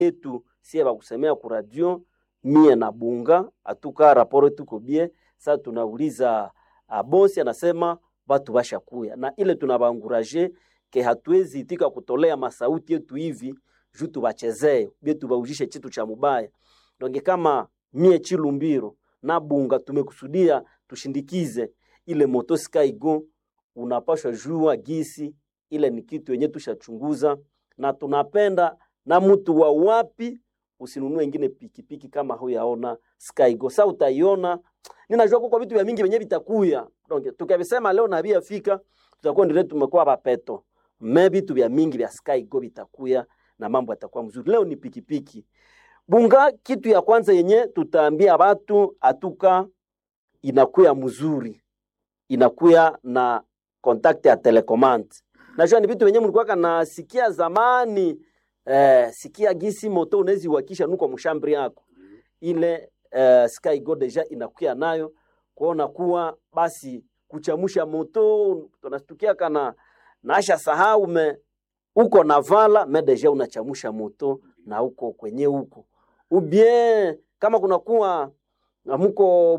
yetu sie bakusemea ku radio mie na bunga atuka raporo tuko bie sa tunauliza uh, bosi anasema batu bashakuya na ile tunabanguraje ke hatuwezi itika kutolea masauti yetu hivi juu tubachezee bie tubaujishe chitu cha mubaya donge kama mie chilumbiro na bunga tumekusudia tushindikize ile moto Skygo, unapashwa jua gisi ile ni kitu yenye tushachunguza na tunapenda na mtu wa wapi usinunue ingine pikipiki kama huyaona Skygo. Sasa utaiona, ninajua kwa vitu vya mingi venye vitakuya. Donc tukavisema leo na bia fika tutakuwa ndio tumekuwa bapeto. Me vitu vya mingi vya Skygo vitakuya na mambo yatakuwa mzuri. Leo ni pikipiki. Bunga, kitu ya kwanza yenye tutaambia watu atuka inakuya mzuri, inakuya na contact ya telecommand. Najua ni vitu venye mlikuwa nasikia zamani eh, sikia gisi moto unawezi wakisha nuko mshambri yako ile eh, Skygo deja inakuya nayo kuona kuwa basi kuchamusha moto tunastukia kana naasha sahau me uko na vala me deja unachamusha moto na uko kwenye huko ubien kama kunakuwa muko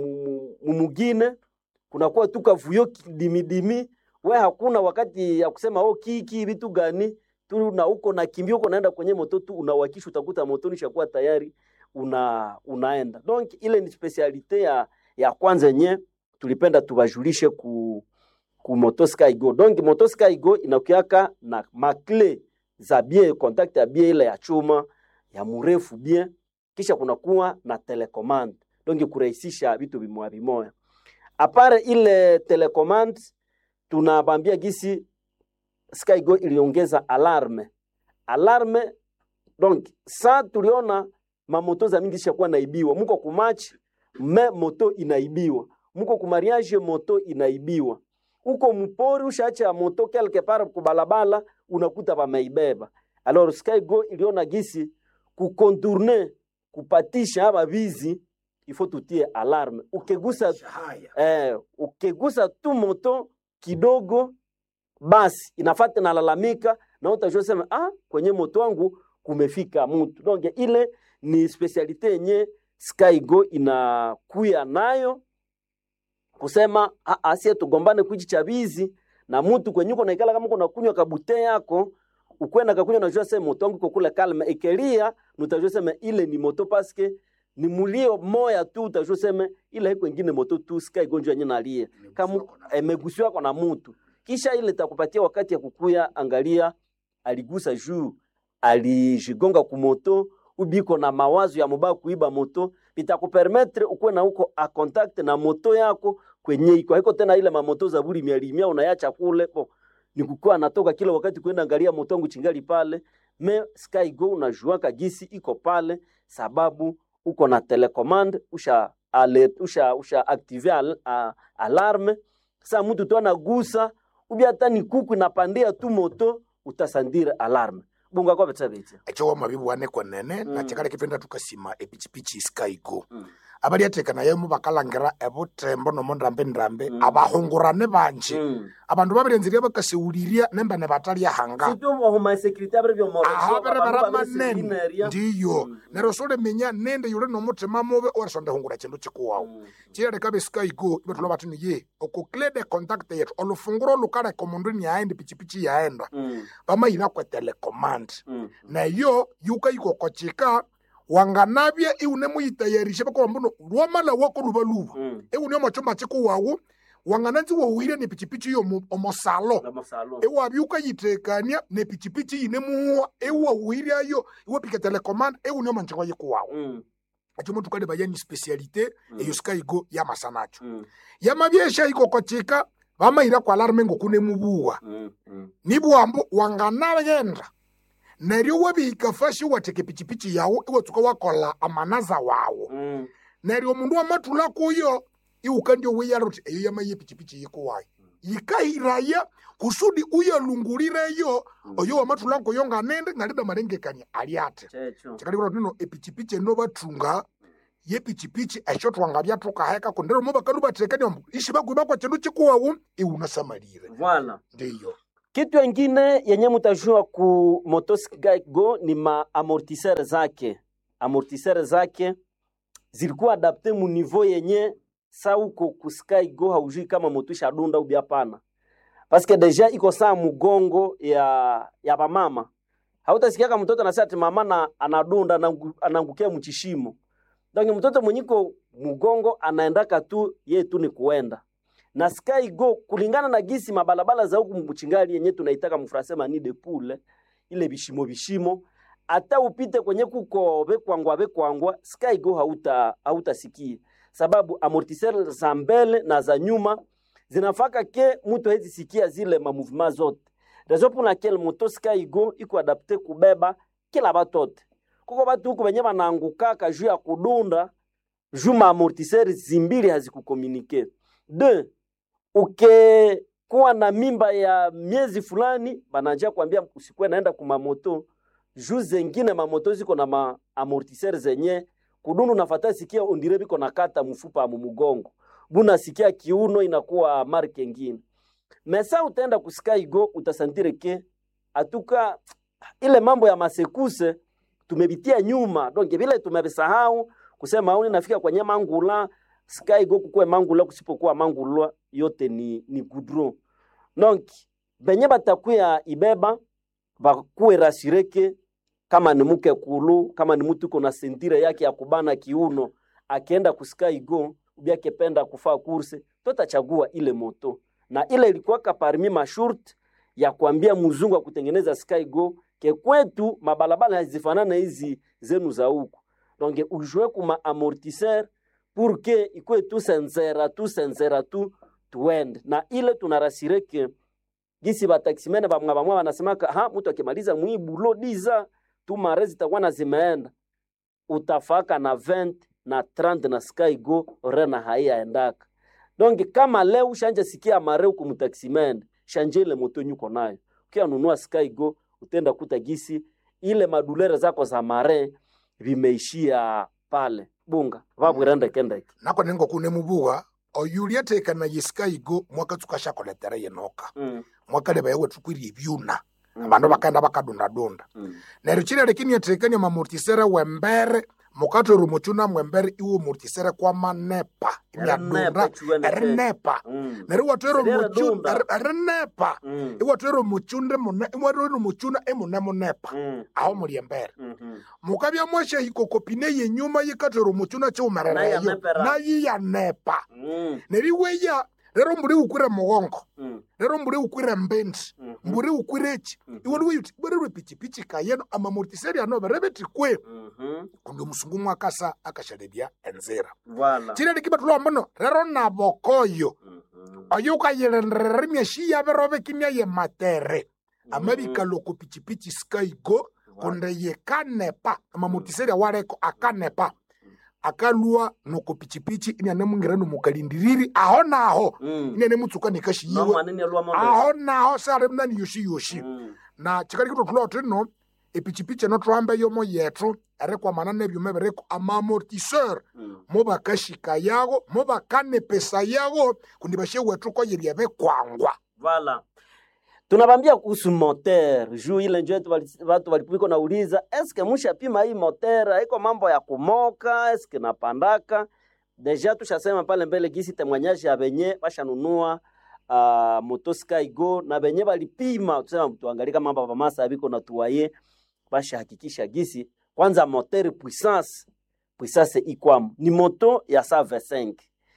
mumugine kunakuwa tuka vuyo dimidimi we hakuna wakati ya kusema oh, kiki vitu gani tu na uko na kimbia uko naenda kwenye moto tu unawakisha, utakuta moto nishakuwa tayari una unaenda. Donc ile ni specialite ya ya kwanza yenye tulipenda tubajulishe ku ku moto Skygo. Donc moto Skygo inakuaka na makle za bien contact ya bien ile ya chuma ya mrefu bien, kisha kunakuwa na telecommand donc kurahisisha vitu vimoya vimoya. Apare ile telecommand tunabambia gisi Skygo iliongeza alarme alarme. Donc sa tuliona mamoto za mingi zishakuwa naibiwa, muko kumatch me moto inaibiwa, muko kumariage moto inaibiwa, uko mpori ushaacha moto quelque part kubalabala, unakuta bameibeba. Alors Skygo iliona gisi kukontourne kupatisha aba bizi ifo tutie alarme. Ukigusa eh, ukigusa tu moto kidogo basi inafata nalalamika na utajua sema ah, kwenye moto wangu kumefika mtu. Donc ile ni specialite yenye Skygo inakuya nayo kusema ah, asie tugombane kuichi chabizi na mtu kwenye uko naikala kama uko kunywa kabute yako ukwenda kakunywa najua sema moto wangu uko kule kalma ekelia nutajua sema ile ni moto paske ni mulio moya tu utajua sema ile iko ingine moto tu Skygo njo yenye nalia kama emegusiwa kwa na mtu kisha ile takupatia wakati ya kukuya, angalia aligusa juu, alijigonga kumoto, ubiko na mawazo ya mubaya kuiba moto, bitakupermetre ukuwe na uko a contact na moto yako kwenye iko haiko tena ile mamoto za buri mia limia unayacha kule po ni kukua natoka kila wakati kwenda angalia moto wangu chingali pale. Me Skygo unajua kagisi iko pale sababu uko na telecommand usha alert, usha usha active al, a, alarme. Sasa mtu tu anagusa ubi hata ni kuku inapandia tu moto utasandira alarme bunga kwa betsa betsa ekyo wamabibu wane kwenene mm. nakikale kipenda tukasima epichipichi skygo Mm. abali atekana yemu bakalangira ebutembo nomo ndambe ndambe Mm. abahungurane banje mm. abandu babirenzirie bakaseuliria nembane batalya hanga situ mo homa security abre byo mo aho bere bara manene ndiyo Mm. neryo solemenya nende yuli nomutima mubi orisondehungura chindu chikuwawu chiyaleka beskygo ibatulwa bati niye okuklede contact yetu olufunguro lukaleka omundu niaenda pichipichi yaenda bamayina kwe telecommand nayo yuka ikokochika wanganabye iune muyitayarishe bakolambuno lwamala wako luba luba iune omocho machiko wawu wangananzi wowire ne pichipichi yo omosalo ewabya ukayitekania ne pichipichi yine muhuwa ewawiryayo iwapika telecommand iune omanchiko yikuwawu acho muntu kale bayani specialite eyo skygo yamasanacho yamabyesha ikokochika bamayira kwa alarme ngokune mubuwa nibwambo wanganayenda neryo wabihika fashi wateke pichipichi yawu iwatsuka wakola amanaza wawu neryo omundu wamathula kuyo iwuka ndio weyala uthi eyo yamaye pichipichi yikuwayo yikahiraya kusudi uyalungulireyo oyo wamathula kuyo nganende ngalida malengekania ali ate chikalikura tino epichipichi eno bathunga yepichipichi esho twangabya thukaheka kundero mo bakalu bathekania mbu ishi bakwiba kwa chindu chikuwawu iwunasamalire Voilà. ndiyo kitu ingine yenye mutajua ku motosikaigo ni ma amortisseur zake amortisseur zake zilikuwa adapte mu niveau yenye sa uko kuskaigo haujui kama moto ishadunda ubi hapana paske deja iko saa mugongo ya ya bamama hautasikiaka mtoto anasema ati mama na anadunda anangu- anaangukia mchishimo donc mtoto mwenyiko mugongo anaendaka tu ye tu ni kuenda na sky go kulingana na gisi mabalabala za huku mchingali yenye tunaitaka mfrasema ni de poule ile bishimo bishimo hata upite kwenye kuko bekwangwa bekwangwa sky go hauta hautasikia sababu amortisseur za mbele na za nyuma zinafaka ke mtu hezi sikia zile mamouvement zote raison pour laquelle moto sky go iko adapte kubeba kila batote kuko batu huku benye banaangukaka juu ya kudunda juu maamortiseur zimbili hazikukomunike de ukekuwa na mimba ya miezi fulani bananja kwambia usikuwe naenda kumamoto juu zengine mamoto ziko na maamortiseur zenye kudundu nafata sikia ondire biko nakata mfupa mu mugongo buna sikia kiuno inakuwa marke ngine mesa utaenda kusika igo utasantire ke atuka ile mambo ya masekuse tumebitia nyuma donc vile tumebisahau kusema au nafika kwenye mangula sky go kukue mangula kusipokuwa mangula yote ni ni goudron donc benye batakuya ibeba bakuwe rasireke kama ni mke kulu kama ni mtu uko na sentire yake ya kubana kiuno akienda kusika igo ubi akipenda kufaa kurse totachagua ile moto na ile ilikuwaka parmi mashurt ya kuambia mzungu wa kutengeneza sky go ke kwetu mabalabala hazifanana hizi zenu za huku donc ujue kuma amortisseur pour que ikwe tu senzera tu senzera tu tuende na ile tunarasire ke gisi bataximene bamwa bamwa wanasemaka ha mtu akimaliza mwibulo diza tu mare zitakuwa na zimeenda utafaka na 20 na 30 na sky go rena haiyaendaka donc kama leo ushanja sikia mare huku mtaximene shanje ile moto nyuko nayo ukianunua sky go utenda kuta gisi ile madulere zako za mare vimeishia pale bunga vabwirende kendeke nako ningo kune mubuga oyulia tekana yisika igo mwaka tukashakoletera yenoka mm. mwaka leba yewe tukwiri ebyuna abandu bakaenda bakadundadunda mm. neryo chile lekini yatekania mamortisere wembere mukatoro muchuna mwembere iwo mortisere kwa manepa imyadunda Erinepa chuene te. erinepa mm. neryo iwatwero Seriera muchuna dunda. erinepa mm. iwatwero muchunde mune iwatwero muchuna emune munepa mm. aho muli embere mhm. mukabya mwasha hikokopine yenyuma yikatwero muchuna chiumerereyo Nayanepera. nayiyanepa mm. neryo iweya rero mburi ukwire mugongo mm. rero mburi ukwire mbendi mhm. mburi ukwire echi Mhm. iwe liweyuti bwererwe pichipichi kayeno amamortiseri ano berebetikwe mhm. kundi omusungu mwakasa akashalebya enzira Voilà. chile likibatulowa mbono rero nabokoyo Mhm. oyo ukayilenderera emyashi yaberobe kimya ye matere amabikaloko pichipichi skaigo kundi yikanepa amamortiseri awaleko akanepa akalwa noko pichipichi iniane mungira nomukalindiriri aho naho Mm. iniane mutsuka nikashi No yiwe manini alwa mondo. aho naho sare mnani yoshi yoshi Mm. na chikali kitothulowa thino epichipichi eno thuhambe yomo yethu erikwamana nebyuma ebiriko amamortiseur Mm. mubakashika yago mubakanepesa yago kundi bashe wethu koyebya bekwangwa Voilà. tunabambia kuhusu moteur juu ile njo yetu wali- watu walipiko nauliza eske mushapima hii moteur haiko mambo ya kumoka eske napandaka deja tushasema pale mbele gisi temwanyaji ya benye bashanunua uh, moto skygo na benye balipima tusema tuangalika mambo pamasa biko na tuwaye bashahakikisha gisi kwanza moteur puissance puissance ikwamo ni moto ya 125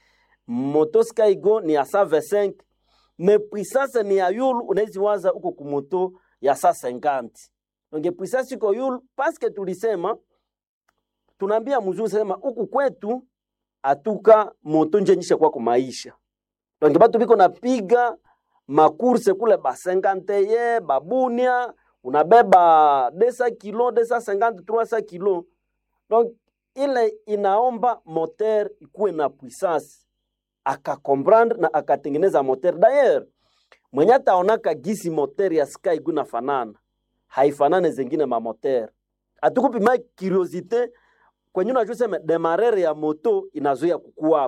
moto skygo ni ya 125 me puissance ni ya yulu unawezi waza huko kumoto ya saa 50 donc puissance iko yulu paske tulisema tunaambia mzungu sema huku kwetu atuka moto njenyisha kwa kumaisha donc batu biko napiga makurse kule ba 50 ye babunia unabeba 200 kilo 250 300 kilo donc ile inaomba moteur ikuwe na puissance akakomprendre na akatengeneza moteur d'ailleurs mwenye ataonaka gisi moteur ya sky guna fanana haifanane zengine ma moteur atukupima curiosité kwenye unajua sema demarere ya moto inazoea kukua hapa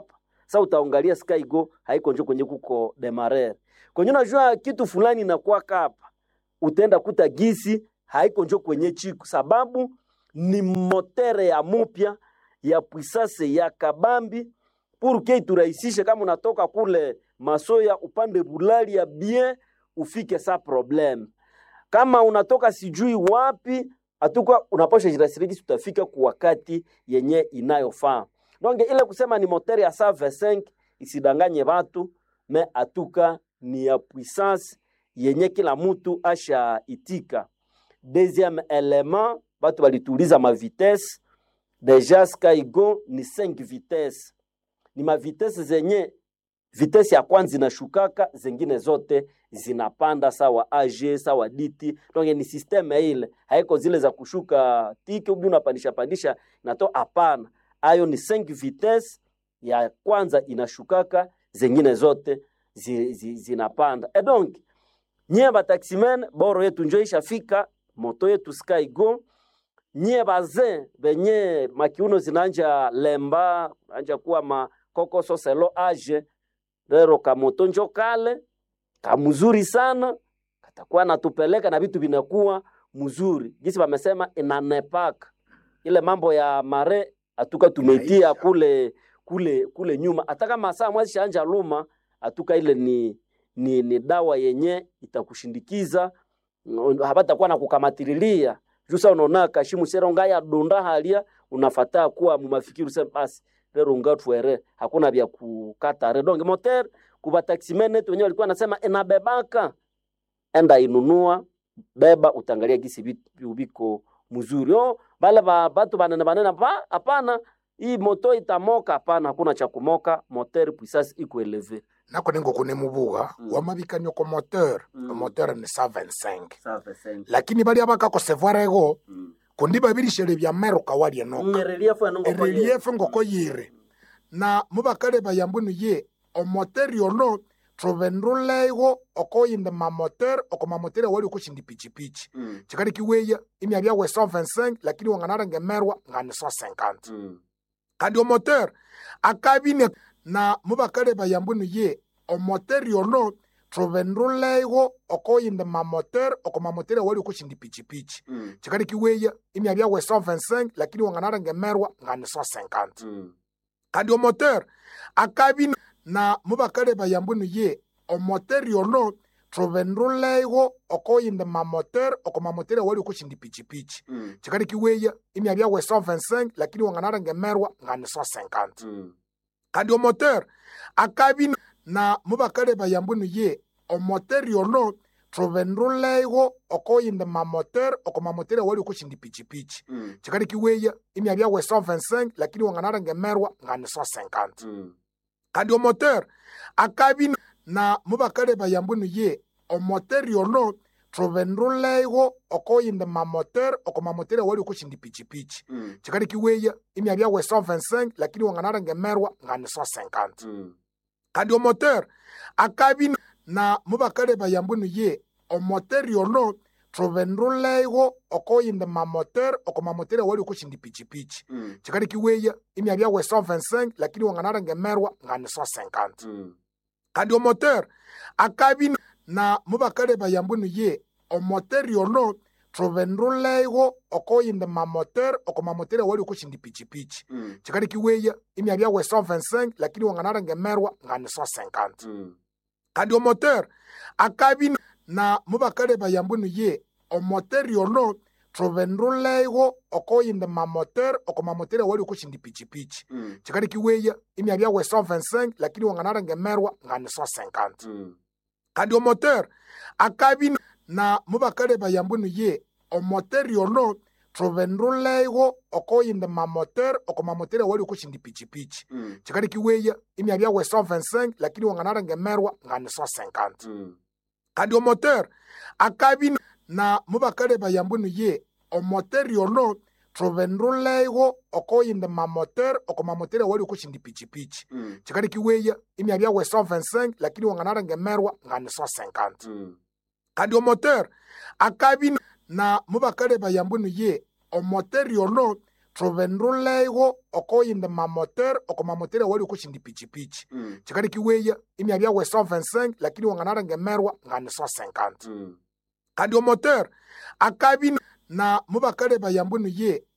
sa utaangalia skygo haiko njo kwenye kuko demarer kwenye unajua kitu fulani inakuwa kapa utaenda kuta gisi haiko njo kwenye chiku sababu ni motere ya mupya ya puissance ya kabambi pour que iturahisishe kama unatoka kule masoya upande bulali ya bien ufike sa problem kama unatoka sijui wapi atuka unapasha jirasirikisi utafika kwa wakati yenye inayofaa donc ile kusema ni moteur ya 125 isidanganye watu me atuka ni ya puissance yenye kila mtu asha itika deuxième element batu balituuliza ma vitesse deja Skygo ni 5 vitesse ni mavitesi zenye vitesi ya kwanza inashukaka zengine zote zinapanda sawa AG sawa DT donc ni systeme ile haiko zile za kushuka tiki ubi unapandisha pandisha nato hapana ayo ni 5 vitesi ya kwanza inashukaka zengine zote zi, zi, zinapanda e donc nyie bataximen boro yetu njo ishafika moto yetu Skygo nyie bazin benye makiuno zinanja lemba anja kuwa makokoso selo age rero kamoto njo kale kamuzuri sana katakuwa natupeleka na vitu vinakuwa mzuri gisi wamesema inanepaka ile mambo ya mare atuka tumeitia Inaisha. kule kule kule nyuma hata kama saa mwezi shaanja luma atuka ile ni ni, ni dawa yenye itakushindikiza mm, habatakuwa na kukamatililia jusa unaona kashimu sera ngaya donda halia unafataa kuwa mumafikiri usema basi lero ngatwere hakuna vya kukata re donc moteur kuba taximene tu wenyewe walikuwa nasema inabebaka enda inunua beba utangalia gisi vitu viko mzuri oh bale ba batu banene banene pa hapana hii moto itamoka hapana hakuna cha kumoka moteur puissance iko eleve nako ningo kune mubuga Mm. wamabikanio ko moteur Mm. moteur ni 125 sawa sasa lakini balia bakakosevwara ego kundi babirishele bya meruka walie noka relief anongo erelief ngoko yire na mubakale bayambwinu ye omoteur yono trovenrulego okoyinde mamoteur oko mamoteur wali okushindi pichipichi chikali kiweya imya byawe 125 lakini wanganara ngemerwa ngani 150 kandi omoteur akabine na mubakale bayambwinu ye omoteur yono trovenrulego okoyinde mamoteur oko mamoteur wali okushindi pichipichi chikali kiweya imya byawe 125 lakini wanganara ngemerwa ngani 150 kandi omoteur akabi na mubakale bayambwinu ye omoteur yono trovenrulego okoyinde mamoteur oko mamoteur wali okushindi pichipichi chikali kiweya imya byawe 125 lakini wanganara ngemerwa ngani 150 kandi omoteur akabi na mubakale bayambwinu ye omoteur yono trovenrulego okoyinde mamoteur oko mamoteur wali okushindi pichipichi chikali kiweya imya byawe 125 lakini wanganara ngemerwa ngani 150 kandi omoteur akabi na mubakale bayambwinu ye omoteur yono trovenrulego okoyinde mamoteur oko mamoteur wali okushindi pichipichi chikali kiweya imya byawe 125 lakini wanganara ngemerwa ngani 150 kandi omoteur akabi na mubakale bayambwinu ye omoteur yono trovenrulego okoyinde mamoteur oko mamoteur wali okushindi pichipichi chikali kiweya imya byawe 125 lakini wanganara ngemerwa ngani 150 kandi omoteur akabi na mubakale bayambwinu ye omoteur yono trovenrulego okoyinde mamoteur oko mamoteur wali okushindi pichipichi chikali kiweya imya byawe 125 lakini wanganara ngemerwa ngani 150 kandi omoteur akabi na mubakale bayambwinu ye omoteur yono trovenrulego okoyinde mamoteur oko mamoteur wali okushindi pichipichi chikali kiweya imya byawe 125 lakini wanganara ngemerwa ngani 150 kandi omoteur akabi na mubakale bayambwinu ye omoteur yono trovenrulego okoyinde mamoteur oko mamoteur wali okushindi pichipichi chikali kiweya imya byawe 125 lakini wanganara ngemerwa ngani 150 kandi omoteur akabi na mubakale bayambwinu ye omoteur yono trovenrulego okoyinde mamoteur oko mamoteur wali okushindi pichipichi chikali kiweya imya byawe 125 lakini wanganara ngemerwa ngani 150 kandi omoteur akabi na mubakale bayambwinu ye omoteur yono thuvinduleigo okoyindi mamotere oko mamotere awali okoshindi pichipichi Mm. chikali kiweya imyabya we 125 lakini wanganalengemerwa ngani 150 Mm. kandi omotere akabi na mubakale bayambwinu ye